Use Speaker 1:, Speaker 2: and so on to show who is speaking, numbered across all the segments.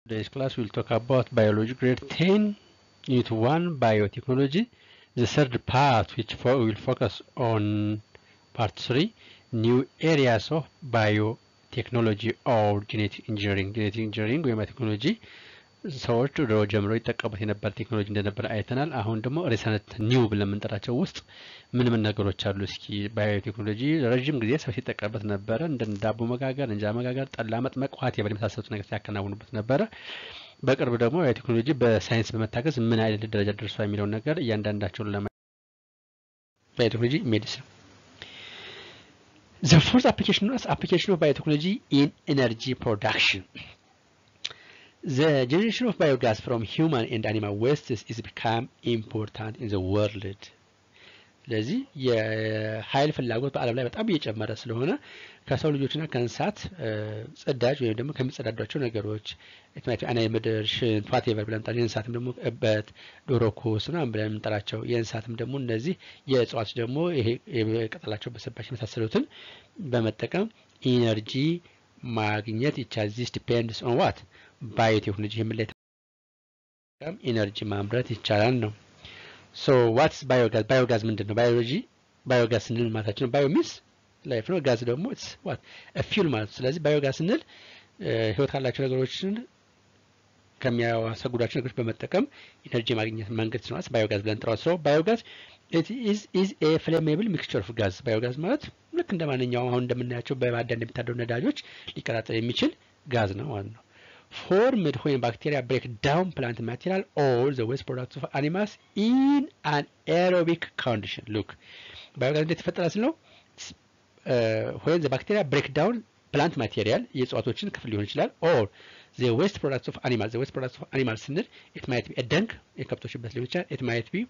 Speaker 1: Today's class we'll talk about biology grade 10 unit 1 biotechnology the third part which fo- will focus on part 3 new areas of biotechnology or genetic engineering genetic engineering ወይም ቴክኖሎጂ ሰዎች ድሮ ጀምሮ ይጠቀሙት የነበር ቴክኖሎጂ እንደነበር አይተናል አሁን ደግሞ ሪሰንት ኒው ብለን የምንጠራቸው ውስጥ ምን ምን ነገሮች አሉ እስኪ ባዮቴክኖሎጂ ረዥም ጊዜ ሰው ሲጠቀምበት ነበረ እንደ ዳቦ መጋገር እንጀራ መጋገር ጠላ መጥመቅ ውሀት የበል የመሳሰሉት ነገር ሲያከናውኑበት ነበረ በቅርብ ደግሞ ባዮቴክኖሎጂ በሳይንስ በመታገዝ ምን አይነት ደረጃ ደርሷል የሚለውን ነገር እያንዳንዳቸውን ለማ ባዮቴክኖሎጂ ሜዲሲን The fourth application is application of biotechnology in energy production. The generation of biogas from human and animal wastes is become important in the world. ስለዚህ የኃይል ፍላጎት በዓለም ላይ በጣም እየጨመረ ስለሆነ ከሰው ልጆችና ከእንስሳት ጽዳጅ ወይም ደግሞ ከሚጸዳዷቸው ነገሮች አና ምድር ሽንት ዋቴቨር ብለን ጠራ የእንስሳትም ደግሞ እበት ዶሮ ኩስ ምናምን ብለን የምንጠራቸው የእንስሳትም ደግሞ እነዚህ የእጽዋት ደግሞ ይሄ ቅጠላቸው በሰባሽ የመሳሰሉትን በመጠቀም ኢነርጂ ማግኘት ይቻል ዚስ ዲፔንድስ ኦን ዋት ባዮቴክኖሎጂ የምን ላይ ኢነርጂ ማምረት ይቻላል ነው ሶ ዋትስ ባዮጋዝ ባዮጋዝ ምንድን ነው ባዮሎጂ ባዮጋዝ ስንል ማለታችን ነው ባዮ ሚንስ ላይፍ ነው ጋዝ ደግሞ ኢትስ ዋት ፊውል ማለት ነው ስለዚህ ባዮጋዝ ስንል ህይወት ካላቸው ነገሮችን ከሚያሰጉዳቸው ነገሮች በመጠቀም ኢነርጂ ማግኘት መንገድ ስለሆነ ባዮጋዝ ብለን ጥረዋል ስለ ባዮጋዝ ኢዝ ኤ ፍሌሜብል ሚክስቸር ኦፍ ጋዝ ባዮጋዝ ማለት ልክ እንደ ማንኛውም አሁን እንደምናያቸው በማዕድን እንደሚታደሩ ነዳጆች ሊቀጣጠል የሚችል ጋዝ ነው ማለት ነው formed when bacteria break down plant material or the waste products of animals in an aerobic condition. Look, ባዮጋዝ እንዴት ይፈጠራል ስለው when the bacteria break down plant material የእጽዋቶችን ክፍል ሊሆን ይችላል or the waste products of animals the waste products of animals ስንል it might be a ደንግ የከብቶች በት ሊሆን ይችላል it might be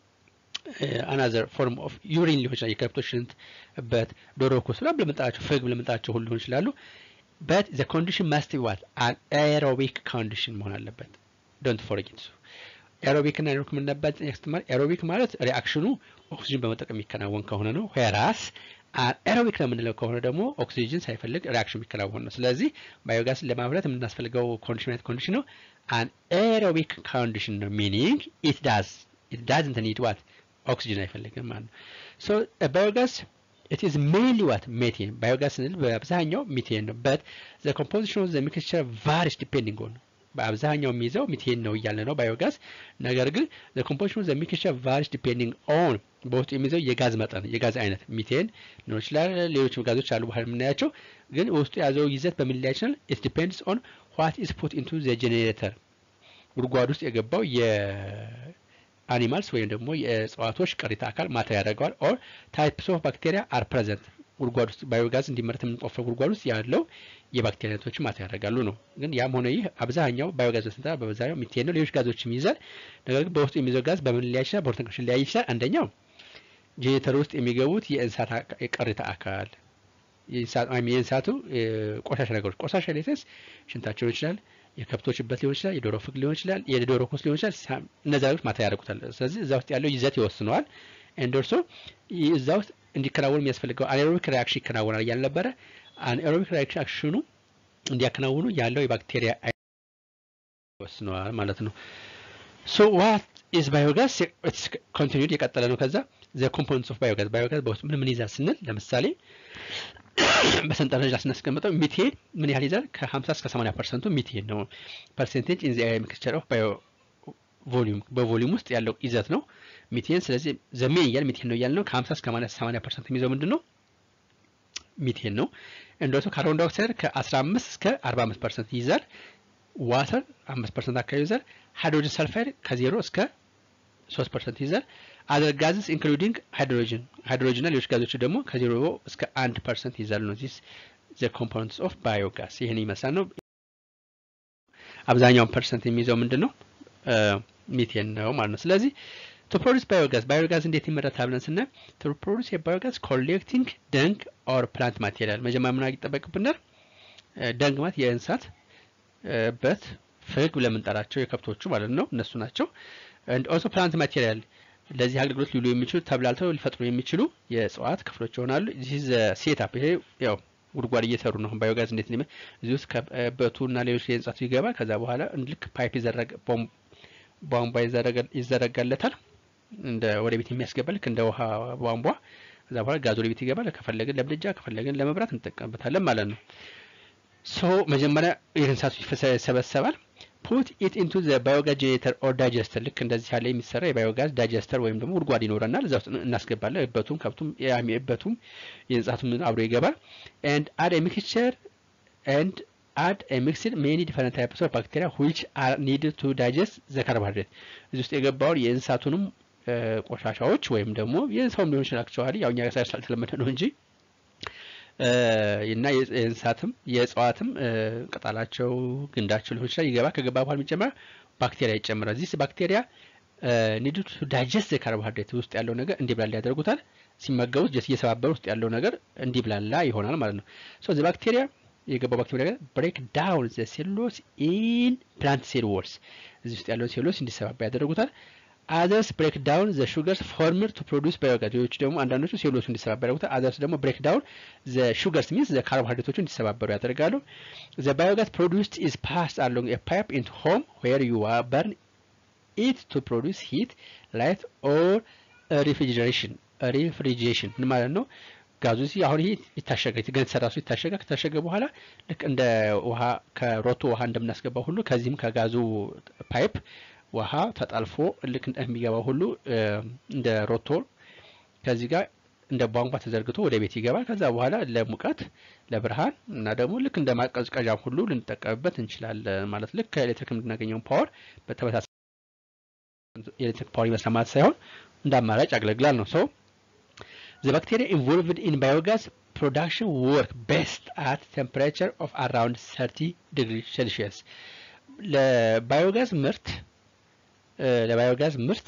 Speaker 1: አናዘር ፎርም ኦፍ ዩሪን ሊሆን ይችላል የከብቶች ሽንት በት ዶሮ ኩስ ብለን ብለምንጠራቸው ፍግ ብለምንጠራቸው ሁሉ ሊሆን ይችላሉ but the condition must be what an aerobic condition መሆን አለበት don't forget so ኤሮቢክ እና ኤሮቢክ ምን ነበር ያስተማር ኤሮቢክ ማለት ሪአክሽኑ ኦክሲጅን በመጠቀም የሚከናወን ከሆነ ነው ዌራስ ኤሮቢክ ነው የምንለው ከሆነ ደግሞ ኦክሲጅን ሳይፈልግ ሪአክሽን የሚከናወን ነው ስለዚህ ባዮጋስን ለማምረት የምናስፈልገው ኮንዲሽን አይነት ኮንዲሽን ነው አን ኤሮቢክ ኮንዲሽን ነው ሚኒንግ ኢት ዳዝ ኢት ዳዝንት ኒድ ዋት ኦክሲጅን አይፈልግም ማለት ነው ሶ ባዮጋስ it is mainly what methane biogas ስንል በአብዛኛው ሚቴን ነው but the composition of the mixture varies depending on በአብዛኛው የሚይዘው ሚቴን ነው እያለ ነው ባዮጋዝ ነገር ግን the composition of the mixture varies depending on በውስጡ የሚይዘው የጋዝ መጠን የጋዝ አይነት ሚቴን ሊሆን ይችላል ሌሎች ጋዞች አሉ በኋላ የምናያቸው ግን ውስጡ የያዘው ይዘት በምን ላይ ይችላል it depends on what is put into the generator ጉድጓድ ውስጥ የገባው አኒማልስ ወይም ደግሞ የእጽዋቶች ቅሪተ አካል ማተር ያደርገዋል ኦር ታይፕስ ኦፍ ባክቴሪያ አር ፕሬዘንት ጉድጓድ ውስጥ ባዮጋዝ እንዲመረት የምንቆፍረው ጉድጓድ ውስጥ ያለው የባክቴሪያ አይነቶች ማተር ያደርጋሉ ነው ግን ያም ሆነ ይህ አብዛኛው ባዮጋዝ ስንጠራ በበዛኛው ሚቴን ነው ሌሎች ጋዞችም ይይዛል ነገር ግን በውስጡ የሚይዘው ጋዝ በምን ሊያይ ይችላል በሁለት ሊያይ ይችላል አንደኛው ጄኔተር ውስጥ የሚገቡት የእንስሳት ቅሪተ አካል የእንስሳቱ ቆሻሻ ነገሮች ቆሻሻ ሌተስ ሽንታቸው ይችላል የከብቶች በት ሊሆን ይችላል የዶሮ ፍግ ሊሆን ይችላል የዶሮ ኮስ ሊሆን ይችላል እነዚ ነገሮች ማታ ያደርጉታል ስለዚህ እዛ ውስጥ ያለው ይዘት ይወስነዋል እንደርሶ እዛ ውስጥ እንዲከናወን የሚያስፈልገው አኔሮቢክ ሪያክሽን ይከናወናል እያል ነበረ አኔሮቢክ ሪያክሽኑ እንዲያከናውኑ ያለው የባክቴሪያ ይወስነዋል ማለት ነው ሶ ዋት ኢዝ ባዮጋዝ ኮንቲኒድ የቀጠለ ነው ከዛ ዘ ኮምፖነንትስ ኦፍ ባዮጋዝ ባዮጋዝ በውስጥ ምን ምን ይዛል ስንል ለምሳሌ በሰንጠረዥ ስናስቀምጠው ሚቴን ምን ያህል ይዛል ከ50 እስከ 80 ፐርሰንቱ ሚቴን ነው ፐርሰንቴጅ ኢን ዘ ሚክስቸር ኦፍ ባዮ ቮሊዩም በቮሊዩም ውስጥ ያለው ይዘት ነው ሚቴን ስለዚህ ዘሜን እያል ሚቴን ነው እያል ነው ከ50 እስከ 80 ፐርሰንት የሚይዘው ምንድን ነው ሚቴን ነው እንደሱ ካርቦን ዳይኦክሳይድ ከ15 እስከ 45 ፐርሰንት ይይዛል ዋተር 5 ፐርሰንት አካባቢ ይይዛል ሃይድሮጅን ሰልፋይድ ከዜሮ እስከ 3 ፐርሰንት ይይዛል አዘር ጋዝስ ኢንክሉዲንግ ሃይድሮጅን ሃይድሮጅን እና ሌሎች ጋዞች ደግሞ ከዜሮ እስከ አንድ ፐርሰንት ይይዛሉ ነው ዚስ ዘ ኮምፖነንትስ ኦፍ ባዮጋስ ይህን ይመስላል ነው አብዛኛውን ፐርሰንት የሚይዘው ምንድን ነው ሚቴን ነው ማለት ነው ስለዚህ ቱ ፕሮዲስ ባዮጋዝ ባዮጋዝ እንዴት ይመረታል ብለን ስናይ ቱ ፕሮዲስ የባዮጋዝ ኮሌክቲንግ ደንግ ኦር ፕላንት ማቴሪያል መጀመሪያ ምን ይጠበቅብናል ደንግ ማለት የእንስሳት በት ፍግ ለምንጠራቸው የከብቶቹ ማለት ነው እነሱ ናቸው ኦልሶ ፕላንት ማቴሪያል ለዚህ አገልግሎት ሊውሉ የሚችሉ ተብላልተው ሊፈጥሩ የሚችሉ የእጽዋት ክፍሎች ይሆናሉ ዚህ ሴታፕ ይሄ ያው ጉድጓድ እየሰሩ ነው። ባዮጋዝ እንዴት ሊመ እዚህ ውስጥ ከበቱ እና ሌሎች የእንስሳቱ ይገባል። ከዛ በኋላ ልክ ፓይፕ ይዘረጋ ቧንቧ ይዘረጋለታል እንደ ወደ ቤት የሚያስገባ ልክ እንደ ውሃ ቧንቧ። ከዛ በኋላ ጋዝ ወደ ቤት ይገባል። ከፈለግን ለምድጃ ከፈለግን ለመብራት እንጠቀምበታለን ማለት ነው። ሶ መጀመሪያ የእንስሳቱ ይሰበሰባል። ፑት ኢት ኢንቱ ዘ ባዮጋዝ ጄኔሬተር ኦር ዳይጀስተር ልክ እንደዚህ ያለ የሚሰራ የባዮጋዝ ዳይጀስተር ወይም ደግሞ ጉድጓድ ይኖረናል። እዛ ውስጥ እናስገባለን። እበቱም ከብቱም እበቱም የእንስሳቱም አብሮ ይገባል። ኤንድ አድ ሚክስቸር ኤንድ አድ ሚክስድ ሜኒ ዲፈረንት ታይፕስ ኦፍ ባክቴሪያ ዊች አር ኒድ ቱ ዳይጀስት ዘ ካርቦሃይድሬት እዚህ ውስጥ የገባውን የእንስሳቱንም ቆሻሻዎች ወይም ደግሞ የሰውም ሊሆን ይችላል። አክቹዋሊ ያው እኛ ጋር ስላልተለመደ ነው እንጂ እና የእንስሳትም የእጽዋትም ቅጠላቸው ግንዳቸው ሊሆን ይችላል ይገባ። ከገባ በኋላ የሚጨመር ባክቴሪያ ይጨምራል። ዚስ ባክቴሪያ ኒድ ቱ ዳይጀስት ካርቦሃይድሬት ውስጥ ያለው ነገር እንዲብላላ ያደርጉታል። ሲመገቡት ጀስ እየሰባበሩ ውስጥ ያለው ነገር እንዲብላላ ይሆናል ማለት ነው። ሶ ዘ ባክቴሪያ የገባው ባክቴሪያ ነገር ብሬክ ዳውን ዘ ሴሎስ ኢን ፕላንት ሴል ወልስ እዚህ ውስጥ ያለውን ሴሎስ እንዲሰባባ ያደርጉታል። አዘርስ ብሬክ ዳውን ዘ ሹገርስ ፎርምድ ቱ ፕሮዲስ ባዮጋዝ ሌሎቹ ደግሞ አንዳንዶቹ ሴሎቹ እንዲሰባበሩ ያደርጉታል። አዘርስ ደግሞ ብሬክ ዳውን ዘ ሹገርስ ሚንስ ዘ ካርቦሃይድሬቶቹ እንዲሰባበሩ ያደርጋሉ። ዘ ባዮጋዝ ፕሮዲስድ ኢዝ ፓስድ አሎንግ ኤ ፓይፕ ኢንቱ ሆም ዌር ዩ በርን ኢት ቱ ፕሮዲስ ሂት ላይት ኦር ሪፍሪጀሬሽን ሪፍሪጅሬሽን ምን ማለት ነው? ጋዙ ሲ አሁን ይሄ ይታሸጋል። ገን ተሰራሱ ይታሸጋል። ከታሸገ በኋላ ልክ እንደ ውሃ ከሮቶ ውሃ እንደምናስገባው ሁሉ ከዚህም ከጋዙ ፓይፕ ውሃ ተጣልፎ ልክ እንደሚገባው ሁሉ እንደ ሮቶ ከዚህ ጋር እንደ ቧንቧ ተዘርግቶ ወደ ቤት ይገባል። ከዛ በኋላ ለሙቀት፣ ለብርሃን እና ደግሞ ልክ እንደ ማቀዝቀዣም ሁሉ ልንጠቀምበት እንችላለን ማለት ልክ ከኤሌክትሪክ የምናገኘውን ፓወር በተመሳሳይ የኤሌክትሪክ ፓወር ይመስላል ማለት ሳይሆን እንደ አማራጭ ያገለግላል ነው ሰው The bacteria involved in biogas production work best at temperature of around 30 degrees Celsius. ለባዮጋዝ ምርት ለባዮጋዝ ምርት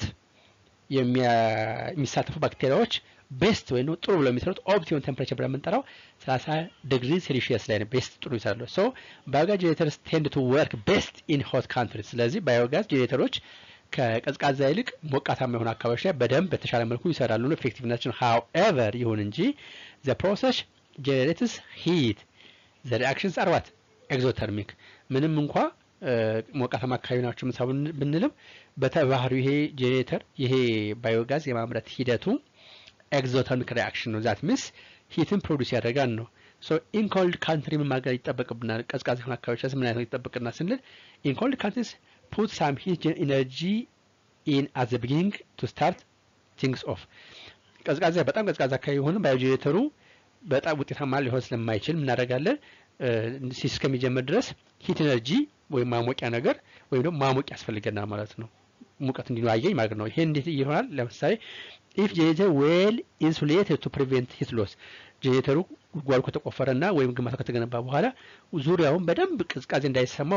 Speaker 1: የሚሳተፉ ባክቴሪያዎች ቤስት ወይም ጥሩ ብለው የሚሰሩት ኦፕቲመም ቴምፕሬቸር ብለን የምንጠራው 30 ዲግሪ ሴልሺየስ ላይ ነው። ቤስት ጥሩ ይሰራሉ። ሶ ባዮጋዝ ጄኔሬተርስ ቴንድ ቱ ወርክ ቤስት ኢን ሆት ካንትሪ። ስለዚህ ባዮጋዝ ጄኔሬተሮች ከቀዝቃዛ ይልቅ ሞቃታማ የሆኑ አካባቢዎች ላይ በደንብ በተሻለ መልኩ ይሰራሉ። ኤፌክቲቭነታችን ሃውኤቨር ይሁን እንጂ ዘ ፕሮሰስ ጄኔሬትስ ሂት ዘ ሪአክሽንስ አርባት ኤግዞተርሚክ ምንም እንኳ ሞቃታማ አካባቢ ናቸው ምሳ ብንልም በተባህሪው ይሄ ጄኔሬተር ይሄ ባዮጋዝ የማምረት ሂደቱ ኤግዞተርሚክ ሪአክሽን ነው። ዛት ሚንስ ሂትን ፕሮዲስ ያደርጋል ነው። ሶ ኢንኮልድ ካንትሪ ምን ማድረግ ይጠበቅብናል? ቀዝቃዛ የሆኑ አካባቢዎች ምን አይነት ይጠበቅና ስንል ኢንኮልድ ካንትሪስ put some heat energy in at the beginning to start things off ቀዝቃዛ በጣም ቀዝቃዛ አካባቢ የሆነ ባዮጄኔሬተሩ በጣም ውጤታማ ሊሆን ስለማይችል እናደርጋለን እስከሚጀምር ድረስ ሂት ኤነርጂ ወይም ማሞቂያ ነገር ወይም ደግሞ ማሞቅ ያስፈልገናል ማለት ነው። ሙቀት እንዲኖያየኝ ማለት ነው። ይሄ እንዴት ይሆናል? ለምሳሌ ኢፍ ጄኔሬተር ዌል ኢንሱሌትድ ቱ ፕሪቬንት ሂት ሎስ ጄኔሬተሩ ጉድጓዱ ከተቆፈረና ወይም ግንባታው ከተገነባ በኋላ ዙሪያውን በደንብ ቅዝቃዜ እንዳይሰማው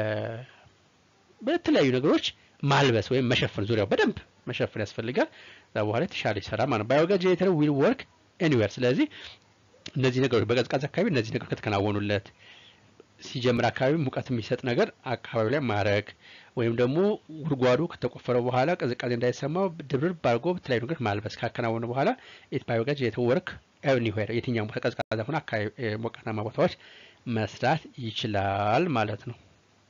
Speaker 1: በተለያዩ ነገሮች ማልበስ ወይም መሸፈን ዙሪያው በደንብ መሸፈን ያስፈልጋል። ከዛ በኋላ የተሻለ ይሰራ ማለት ነው። ባዮጋዝ ጄኔሬተር ዊል ወርክ ኤኒዌር። ስለዚህ እነዚህ ነገሮች በቀዝቃዛ አካባቢ እነዚህ ነገሮች ከተከናወኑለት ሲጀምር አካባቢ ሙቀት የሚሰጥ ነገር አካባቢ ላይ ማድረግ ወይም ደግሞ ጉድጓዱ ከተቆፈረ በኋላ ቅዝቃዜ እንዳይሰማው ድብርብ አድርጎ በተለያዩ ነገር ማልበስ ካከናወኑ በኋላ ኢት ባዮጋዝ ጄኔሬተር ወርክ ኤኒዌር የትኛውም ቦታ ቀዝቃዛ ሆነ አካባቢ ሞቃታማ ቦታዎች መስራት ይችላል ማለት ነው።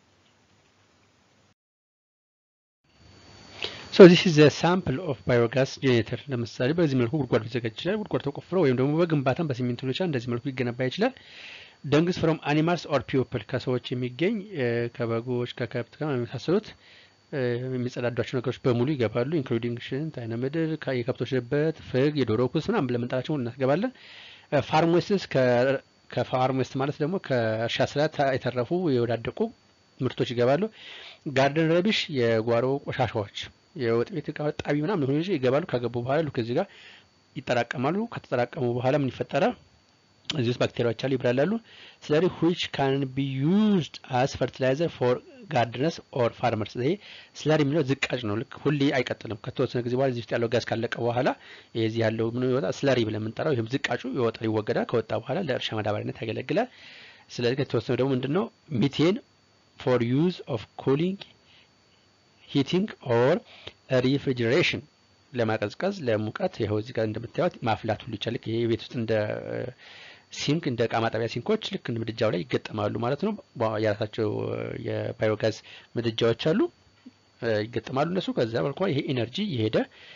Speaker 1: ሶ ዚስ ኢዝ ሳምፕል ኦፍ ባዮጋዝ ጄኔሬተር። ለምሳሌ በዚህ መልኩ ጉድጓድ ሊዘጋጅ ይችላል። ጉድጓድ ተቆፍሮ ወይም ደግሞ በግንባታም በሲሚንቶ ሊሆን ይችላል። እንደዚህ መልኩ ሊገነባ ይችላል። ደንግስ ፍሮም አኒማልስ ኦር ፒፕል ከሰዎች የሚገኝ ከበጎች፣ ከከብት ጋር የመሳሰሉት የሚጸዳዷቸው ነገሮች በሙሉ ይገባሉ። ኢንክሉዲንግ ሽንት፣ አይነ ምድር፣ የከብቶች ድበት፣ ፍግ፣ የዶሮ ኩስ ምናምን ብለን የምንጠራቸው እናስገባለን። ፋርም ዌስትስ ከፋርም ዌስት ማለት ደግሞ ከእርሻ ስራ የተረፉ የወዳደቁ ምርቶች ይገባሉ። ጋርደን ረቢሽ የጓሮ ቆሻሻዎች የወጥ ቤት እቃ ጣቢ ምናምን ሆኖ ይገባሉ። ከገቡ በኋላ ልክ እዚህ ጋር ይጠራቀማሉ። ከተጠራቀሙ በኋላ ምን ይፈጠራል? እዚህ ውስጥ ባክቴሪያዎች አሉ፣ ይብላላሉ። ስለዚህ which can be used as fertilizer for gardeners or farmers። ይሄ ስለሪ የሚለው ዝቃጭ ነው። ልክ ሁሌ አይቀጥልም። ከተወሰነ ጊዜ በኋላ እዚህ ውስጥ ያለው ጋዝ ካለቀ በኋላ የዚህ ያለው ምን ይወጣ ስለሪ ብለን የምንጠራው ይህም ዝቃጩ ይወጣል፣ ይወገዳል። ከወጣ በኋላ ለእርሻ ማዳበሪያነት ያገለግላል። ስለዚህ ከተወሰነ ደግሞ ምንድነው ሚቴን ፎር ዩዝ ኦፍ ኩሊንግ ሂቲንግ ኦር ሪፍሪጅሬሽን ለማቀዝቀዝ ለሙቀት ይኸው እዚህ ጋር እንደምታዩት ማፍላት ሁሉ ይቻላል። ይሄ ቤት ውስጥ እንደ ሲንክ እንደ እቃ ማጠቢያ ሲንኮች ልክ ምድጃው ላይ ይገጠማሉ ማለት ነው። የራሳቸው የባዮጋዝ ምድጃዎች አሉ ይገጠማሉ እነሱ። ከዛ በልኳ ይሄ ኢነርጂ የሄደ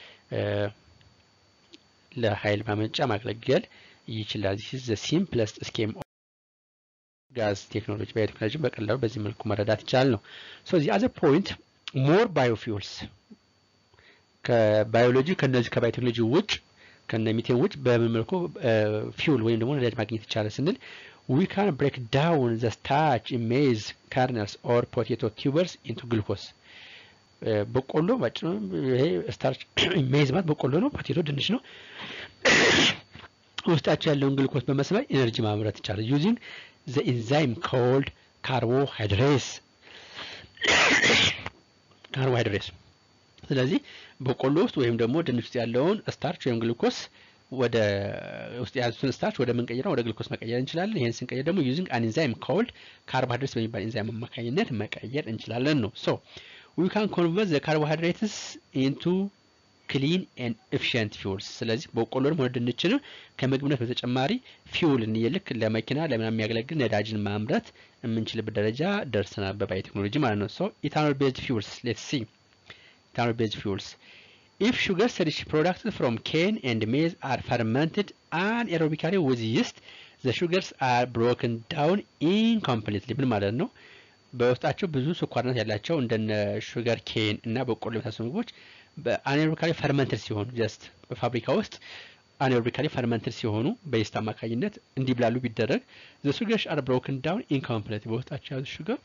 Speaker 1: ለኃይል ማመንጫ ማገልገል ይችላል። ዚስ ዘ ሲምፕለስት ስኬም ጋዝ ቴክኖሎጂ ባዮቴክኖሎጂ በቀላሉ በዚህ መልኩ መረዳት ይቻላል ነው። ሶ ዚ አዘር ፖይንት ሞር ባዮፊውልስ ከባዮሎጂ ከነዚህ ከባዮቴክኖሎጂ ውጭ ከነ ሚቴን ውጭ በምን መልኩ ፊውል ወይም ደግሞ ነዳጅ ማግኘት ይቻላል ስንል ዊ ካን ብሬክ ዳውን ዘ ስታርች ሜዝ ካርነልስ ኦር ፖቴቶ ቲዩበርስ ኢንቱ ግሉኮስ በቆሎ ባጭሩ ይሄ ስታርች ሜዝ ማለት በቆሎ ነው። ፖቴቶ ድንች ነው። ውስጣቸው ያለውን ግሉኮስ በመስበር ኤነርጂ ማምረት ይቻላል ዩዚንግ ዘ ኢንዛይም ኮልድ ካርቦሃይድሬስ ካርቦሃይድሬስ ስለዚህ በቆሎ ውስጥ ወይም ደግሞ ድንች ውስጥ ያለውን ስታርች ወይም ግሉኮስ ወደ ውስጥ የያዙትን ስታርች ወደ ምንቀይረው ወደ ግሉኮስ መቀየር እንችላለን። ይህን ስንቀይር ደግሞ ዩዚንግ አን ኢንዛይም ኮልድ ካርቦሃይድሬትስ በሚባል ኢንዛይም አማካኝነት መቀየር እንችላለን ነው። ሶ ዊ ካን ኮንቨርት ዘ ካርቦሃይድሬትስ ኢንቱ ክሊን ኤንድ ኤፊሽንት ፊውልስ። ስለዚህ በቆሎንም ሆነ ድንችንም ከምግብነት በተጨማሪ ፊውል ልክ ለመኪና ለምናምን የሚያገለግል ነዳጅን ማምረት የምንችልበት ደረጃ ደርሰናል በባዮቴክኖሎጂ ማለት ነው። ሶ ኢታኖል ቤዝድ ፊውልስ ሌትስ ሲ ethanol based fuels. If sugars rich products from cane and maize are fermented anaerobically with yeast, the sugars are broken down incompletely. ምን ማለት ነው? በውስጣቸው ብዙ ስኳርነት ያላቸው እንደነ ሹገር ኬን እና በቆሎ የመሳሰሉ ምግቦች በአኔሮቢካሊ ፈርመንትድ ሲሆኑ ጀስት በፋብሪካ ውስጥ አኔሮቢካሊ ፈርመንትድ ሲሆኑ በይስት አማካኝነት እንዲብላሉ ቢደረግ ዘ ሹገርስ አር ብሮክን ዳውን ኢንኮምፕሌት በውስጣቸው ያዙ ሹገር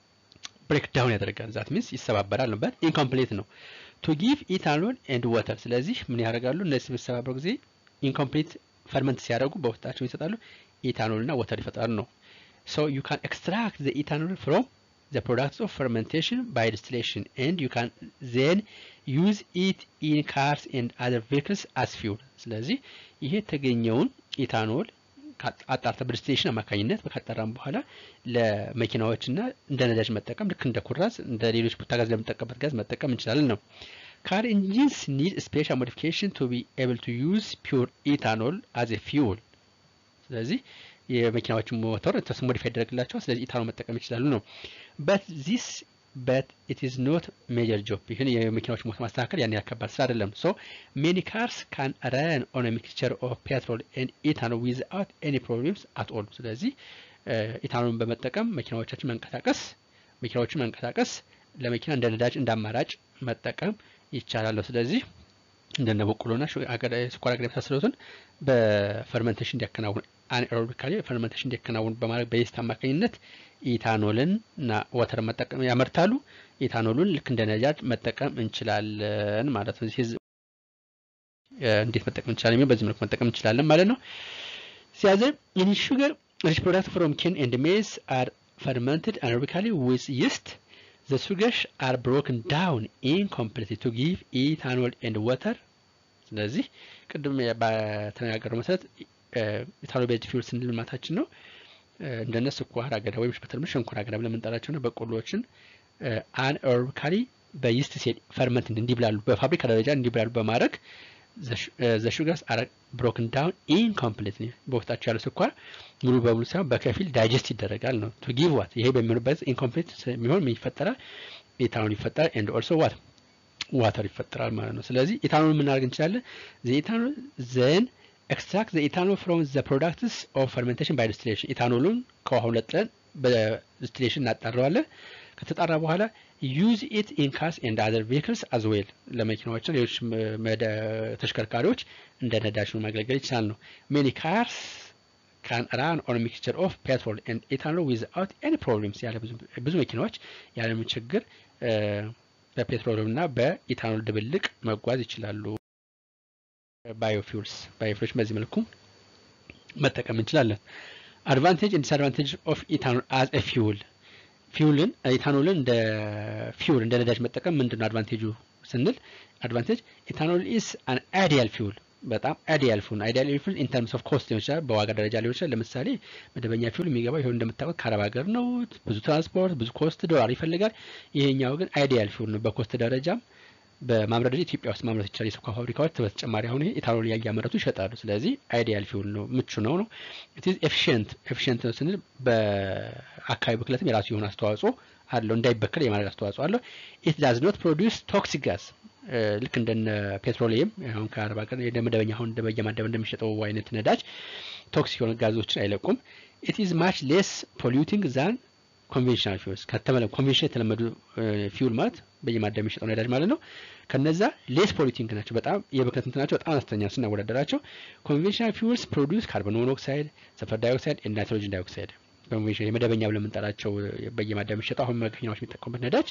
Speaker 1: ብሬክ ዳውን ያደርጋል። ዛት ሚንስ ይሰባበራል ነው በት ኢንኮምፕሌት ነው ቱ ጊቭ ኢታኖል ኤንድ ወተር። ስለዚህ ምን ያደርጋሉ እነዚህ በሚሰባበሩ ጊዜ ኢንኮምፕሌት ፈርመንት ሲያደርጉ በውስጣቸው ይሰጣሉ ኢታኖል እና ወተር ይፈጥራሉ ነው። ሶ ዩ ካን ኤክስትራክት ዘ ኢታኖል ፍሮም ዘ ፕሮዳክትስ ኦፍ ፈርመንቴሽን ባይ ዲስቲሌሽን ኤንድ ዩ ካን ዜን ዩዝ ኢት ኢን ካርስ ኤንድ አዘር ቬክልስ አስ ፊውል። ስለዚህ ይሄ የተገኘውን ኢታኖል አጣርተ በዲስቲሌሽን አማካኝነት ካጣራም በኋላ ለመኪናዎችና እንደ ነዳጅ መጠቀም ልክ እንደ ኩራዝ እንደ ሌሎች ቡታጋዝ ለምንጠቀምበት ጋዝ መጠቀም እንችላለን ነው። ካር ኢንጂንስ ኒድ ስፔሻል ሞዲፊኬሽን ቱ ቢ ኤብል ቱ ዩዝ ፒውር ኢታኖል አዝ ኤ ፊውል። ስለዚህ የመኪናዎችን ሞተር ተስ ሞዲፋይ ያደረግላቸዋል። ስለዚህ ኢታኖል መጠቀም ይችላሉ ነው። በት ዚስ በት ኢት ኢዝ ኖት ሜጀር ጆብ። ይህን የመኪናዎች ሞተር ማስተካከል ያን ያከባድ ስራ አይደለም። ሶ ሜኒ ካርስ ካን ረን ኦን ሚክስቸር ኦፍ ፔትሮል ኤንድ ኢታኖል ዊዝአውት ኤኒ ፕሮብሌምስ አት ኦል። ስለዚህ ኢታኖልን በመጠቀም መኪናዎቻችን መንቀሳቀስ መኪናዎችን መንቀሳቀስ ለመኪና እንደ ነዳጅ እንደ አማራጭ መጠቀም ይቻላል። ስለዚህ እንደነ በቆሎና ስኳር አገዳ የመሳሰሉትን በፈርመንቴሽን እንዲያከናውን አናኤሮቢካሊ ፈርመንቴሽን እንዲያከናውን በማድረግ በየስት አማካኝነት ኢታኖልን እና ወተር መጠቀም ያመርታሉ። ኢታኖሉን ልክ እንደ ነዳጅ መጠቀም እንችላለን ማለት ነው። እንዴት መጠቀም እንችላለን የሚለው በዚህ መልኩ መጠቀም እንችላለን ማለት ነው። ሲያዘ ኢን ሹገር ሪች ፕሮዳክት ፍሮም ኬን ኤንድ ሜዝ አር ፈርመንትድ አናኤሮቢካሊ ዊዝ ይስት the sugars are broken down incompletely to give ethanol and water ስለዚህ ቅድም በተነጋገረው መሰረት ኢታኖል ቤዝድ ፊውል ስንል ማታችን ነው እንደነ ስኳር አገዳ ወይም በተለምዶ ሸንኮራ አገዳ ብለን የምንጠራቸው ነው በቆሎዎችን አናኤሮቢካሊ በይስት ሴል ፈርመንት እንዲብላሉ በፋብሪካ ደረጃ እንዲብላሉ በማድረግ ዘ ሹገርስ አር ብሮክን ዳውን ኢንኮምፕሊትሊ በውስጣቸው ያለው ስኳር ሙሉ በሙሉ ሳይሆን በከፊል ዳይጀስት ይደረጋል ነው ቱ ጊቭ ዋት ይሄ በሚሆንበት ኢንኮምፕሊት የሚሆን ምን ይፈጠራል ኢታኖል ይፈጠራል ኤንድ ኦልሶ ዋት ዋተር ይፈጠራል ማለት ነው ስለዚህ ኢታኖል የምናደርግ እንችላለን ዘ ኢታኖል ዘን ኤክስትራክት ዘ ኢታኖል ፍሮም ዘ ፕሮዳክትስ ኦፍ ፈርሜንቴሽን ባይ ዲስቲሌሽን ኢታኖሉን ከውሃው ለጥለን በዲስቲሌሽን እናጣረዋለን ከተጣራ በኋላ ዩዝ ኢት ኢን ካርስ ኤንድ አዘር ቬክልስ አዝ ዌል ለመኪናዎችና ሌሎች ተሽከርካሪዎች እንደ ነዳጅ ማገልገል ይችላል ነው ሜኒ ካርስ ካን ራን ኦን ሚክስቸር ኦፍ ፔትሮል ኤንድ ኢታኖል ዊዝአውት ኤኒ ፕሮብሌምስ ያለ ብዙ መኪናዎች ያለምን ችግር በፔትሮል እና በኢታኖል ድብልቅ መጓዝ ይችላሉ ባዮፊውልስ ባዮፊውልስ በዚህ መልኩ መጠቀም እንችላለን አድቫንቴጅ ኤንድ ዲስአድቫንቴጅ ኦፍ ኢታኖል አዝ ኤ ፊውል ፊውልን ኢታኖልን እንደ ፊውል እንደ ነዳጅ መጠቀም ምንድን ነው አድቫንቴጁ ስንል አድቫንቴጅ ኢታኖል ኢስ አን አይዲያል ፊውል በጣም አይዲያል ፊውል አይዲያል ፊውል ኢን ተርምስ ኦፍ ኮስት ሊሆን ይችላል በዋጋ ደረጃ ሊሆን ይችላል ለምሳሌ መደበኛ ፊውል የሚገባው ይሁን እንደምታውቁት ከአረብ ሀገር ነው ብዙ ትራንስፖርት ብዙ ኮስት ዶላር ይፈልጋል ይሄኛው ግን አይዲያል ፊውል ነው በኮስት ደረጃም በማምረት ደረጃ ኢትዮጵያ ውስጥ ማምረት ይቻላል። የስኳር ፋብሪካዎች በተጨማሪ አሁን ኢታኖል እያመረቱ ይሸጣሉ። ስለዚህ አይዲያል ፊውል ነው፣ ምቹ ነው ነው ኤፊሽንት ኤፊሽንት ነው ስንል በአካባቢ ብክለትም የራሱ የሆነ አስተዋጽኦ አለው፣ እንዳይበከል የማድረግ አስተዋጽኦ አለው። ኢት ዳዝ ኖት ፕሮዲውስ ቶክሲክ ጋዝ ልክ እንደነ ፔትሮሊየም አሁን ከአርባ ቀን እንደ መደበኛ አሁን በየማደብ እንደሚሸጠው አይነት ነዳጅ ቶክሲክ የሆነ ጋዞችን አይለቁም። ኢት ኢዝ ማች ሌስ ፖሊዩቲንግ ዛን ኮንቬንሽናል ፊውልስ ከተመለ ኮንቬንሽናል የተለመዱ ፊውል ማለት በየማደብ የሚሸጠው ነዳጅ ማለት ነው። ከነዛ ሌስ ፖሊዩቲንግ ናቸው፣ በጣም የብክለት እንትናቸው በጣም አነስተኛ ስናወዳደራቸው። ኮንቬንሽናል ፊውልስ ፕሮዲውስ ካርቦን ሞኖክሳይድ፣ ሰልፈር ዳይኦክሳይድ፣ ናይትሮጅን ዳይኦክሳይድ ኮንቬንሽናል የመደበኛ ብለን የምንጠራቸው በየማደብ የሚሸጠው አሁን መኪናዎች የሚጠቀሙበት ነዳጅ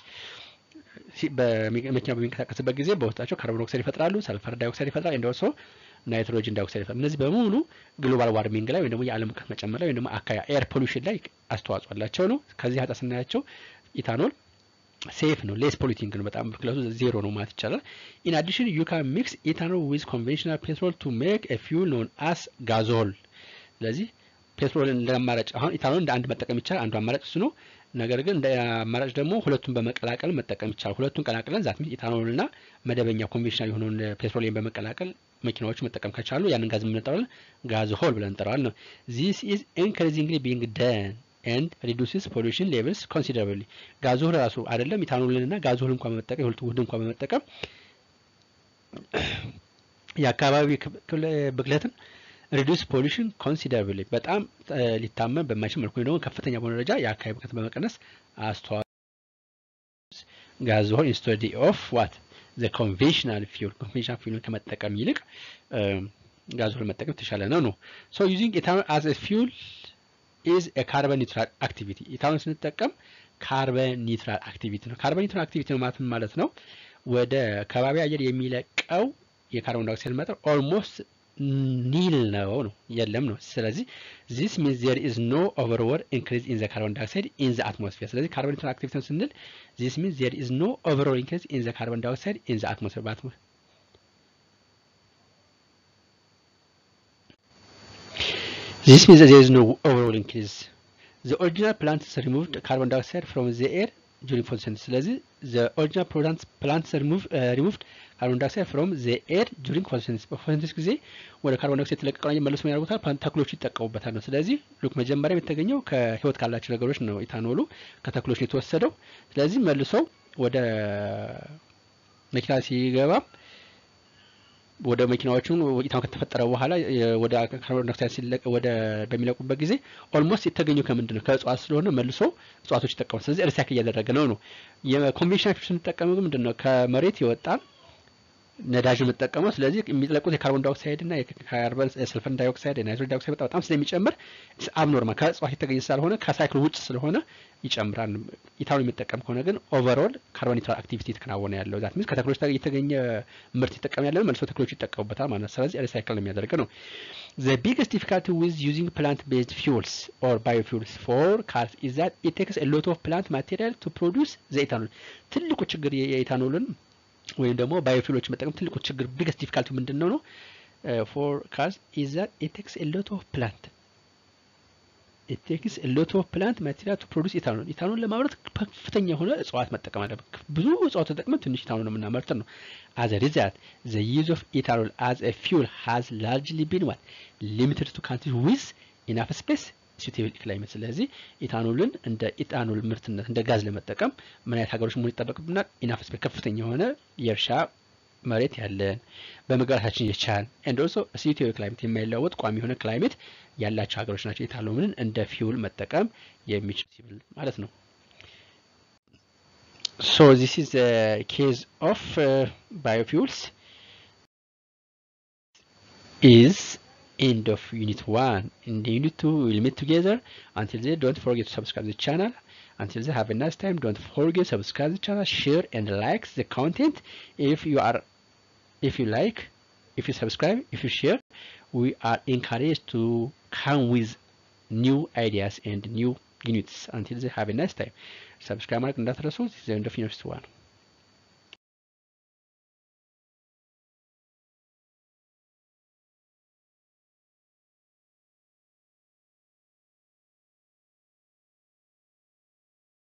Speaker 1: መኪና በሚንቀሳቀስበት ጊዜ በውስጣቸው ካርቦን ኦክሳይድ ይፈጥራሉ፣ ሰልፈር ዳይኦክሳይድ ይፈጥራል፣ እንደወሶ ናይትሮጅን ዳይኦክሳይድ ይፈጥራል። እነዚህ በሙሉ ግሎባል ዋርሚንግ ላይ ወይም ደግሞ የዓለም ሙቀት መጨመር ላይ ወይም ደግሞ አካባቢ ኤር ፖሉሽን ላይ አስተዋጽኦ አላቸው ነው። ከዚህ አንጻር ስናያቸው ኢታኖል ሴፍ ነው፣ ሌስ ፖሊቲንግ ነው፣ በጣም ብክለቱ ዜሮ ነው ማለት ይቻላል። ኢን አዲሽን ዩ ካን ሚክስ ኢታኖል ዊዝ ኮንቬንሽናል ፔትሮል ቱ ሜክ ኤ ፊውል ኖን አስ ጋዞል። ስለዚህ ፔትሮልን እንደ አማራጭ አሁን ኢታኖል እንደ አንድ መጠቀም ይቻላል። አንዱ አማራጭ እሱ ነው። ነገር ግን እንደ አማራጭ ደግሞ ሁለቱን በመቀላቀል መጠቀም ይቻላል። ሁለቱን ቀላቅለን ዛት ኢታኖል እና መደበኛ ኮንቬንሽናል የሆነውን ፔትሮሊየም በመቀላቀል መኪናዎች መጠቀም ከቻሉ ያንን ጋዝ የምንጠራለን ጋዝ ሆል ብለን እንጠራዋለን ነው። ዚስ ኢዝ ኢንክሪዚንግሊ ቢንግ ደን ኤንድ ሪዱስስ ፖሉሽን ሌቭልስ ኮንሲደራብሊ። ጋዞል ራሱ አይደለም ኢታኖልን እና ጋዞል እንኳን በመጠቀም የሁለቱ ውህድ እንኳን በመጠቀም የአካባቢ ብክለትን ሪዱስ ፖሉሽን ኮንሲደራብሊ በጣም ሊታመን በማይችል መልኩ ደግሞ ከፍተኛ በሆነ ደረጃ የአካባቢ ብክለትን በመቀነስ አስተዋጽኦ ጋዞል ኢንስቴድ ኦፍ ዋት ዘ ኮንቬንሽናል ፊውል ኮንቬንሽናል ፊውል ከመጠቀም ይልቅ ጋዞል መጠቀም የተሻለ ነው ነው ሶ ዩዚንግ ኢታኖል አዝ ፊውል ኢዝ ካርበን ኒውትራል አክቲቪቲ ኢታኖል ስንጠቀም ካርበን ኒውትራል አክቲቪቲ ነው። ካርበን ኒውትራል አክቲቪቲ ነው ማለት ማለት ነው ወደ ከባቢ አየር የሚለቀው የካርቦን ዳይኦክሳይድ መጠን ኦልሞስት ኒል ነው ነው የለም ነው። ስለዚህ ዚስ ሚንስ ዜር ኢዝ ኖ ኦቨርወርድ ኢንክሪዝ ኢን ዘ ካርቦን ዳይኦክሳይድ ኢን ዘ አትሞስፌር። ስለዚህ ካርቦን ኒውትራል አክቲቪቲ ነው ስንል ዚስ ሚንስ ዜር ኢዝ ኖ ኦቨርወርድ ኢንክሪዝ ኢን ዘ ካርቦን ዳይኦክሳይድ ኢን ዘ አትሞስፌር በአትሞስፌር This means that there is no overall increase. The original plants removed carbon dioxide from the air during photosynthesis. ስለዚህ the original plants plants remove, uh, removed carbon dioxide from the air during photosynthesis. በፎቶሲንተሲስ ጊዜ ወደ ካርቦን ዳይኦክሳይድ የተለቀቀው መልሶ ያደርጉታል፣ ተክሎች ይጠቀሙበታል ነው። ስለዚህ ሉክ መጀመሪያ የተገኘው ከህይወት ካላቸው ነገሮች ነው ኢታኖሉ ከተክሎች ነው የተወሰደው። ስለዚህ መልሰው ወደ መኪና ሲገባ ወደ መኪናዎቹን ኢታኖል ከተፈጠረ በኋላ ወደ ካርቦን ዳይኦክሳይድ ሲለቅ ወደ በሚለቁበት ጊዜ ኦልሞስት የተገኘው ከምንድን ነው? ከእጽዋት ስለሆነ መልሶ እጽዋቶች ይጠቀማል። ስለዚህ ሪሳይክል እያደረገ ነው ነው። የኮንቬንሽናል ፊውል ስንጠቀመው ግን ምንድን ነው? ከመሬት የወጣ ነዳጅ የምጠቀመው ስለዚህ የሚለቁት የካርቦን ዳይኦክሳይድ እና የካርበን ሰልፈር ዳይኦክሳይድ የናይትሮጅን ዳይኦክሳይድ በጣም ስለሚጨምር አብኖርማል ከእጽዋት የተገኘ ስላልሆነ ከሳይክል ውጭ ስለሆነ ይጨምራል። ኢታኖል የሚጠቀም ከሆነ ግን ኦቨርኦል ካርቦን ኒውትራል አክቲቪቲ የተከናወነ ያለው ዛት ሚንስ ከተክሎች የተገኘ ምርት ይጠቀም ያለ መልሶ ተክሎች ይጠቀሙበታል ማለት ነው። ስለዚህ ሪሳይክል ነው የሚያደርግ ነው። ዘ ቢግስት ዲፊካልቲ ዊዝ ዩዚንግ ፕላንት ቤዝድ ፊውልስ ኦር ባዮፊውልስ ፎር ካርስ ኢዝ ዛት ኢት ቴክስ ኤ ሎት ኦፍ ፕላንት ማቴሪያል ቱ ፕሮዲውስ ዘ ኢታኖል ትልቁ ችግር የኢታኖልን ወይም ደግሞ ባዮፊሎች መጠቀም ትልቁ ችግር ቢገስት ዲፊካልቲ ምንድን ነው ነው ፎር ካርስ ኢዝ ዛት ኢት ቴክስ ኤ ሎት ኦፍ ፕላንት ኢት ቴክስ ኤ ሎት ኦፍ ፕላንት ማቴሪያል ቱ ፕሮዲውስ ኢታኖል ኢታኖል ለማምረት ከፍተኛ የሆነ እጽዋት መጠቀም አለብን። ብዙ እጽዋት ተጠቅመን ትንሽ ኢታኖል ነው የምናመርት ነው። አዝ ሪዛልት ዘ ዩዝ ኦፍ ኢታኖል አዝ ኤ ፊውል ሃዝ ላርጅሊ ቢን ዋት ሊሚትድ ቱ ካንትሪስ ዊዝ ኢናፍ ስፔስ ሱቴብል ክላይሜት። ስለዚህ ኢታኖልን እንደ ኢታኖል ምርትነት እንደ ጋዝ ለመጠቀም ምን አይነት ሀገሮች መሆን ይጠበቅብናል? ኢናፍ ስፔስ ከፍተኛ የሆነ የእርሻ መሬት ያለን በመግባታችን የቻል ኤንድ ኦልሶ ሱቴብል ክላይሜት የማይለወጥ ቋሚ የሆነ ክላይሜት ያላቸው ሀገሮች ናቸው ኢታኖልን እንደ ፊውል መጠቀም የሚችል ማለት ነው። ሶ ዚስ ኢዝ ኬዝ ኦፍ ባዮፊውልስ ኢዝ end of unit 1 in the unit 2 we'll meet together until then don't forget to subscribe the channel until then have a nice time don't forget to subscribe the channel share and like the content if you are if you like if you subscribe if you share we are encouraged to come with new ideas and new units until then have a nice time subscribe mark እንዳትረሱ the end of unit 1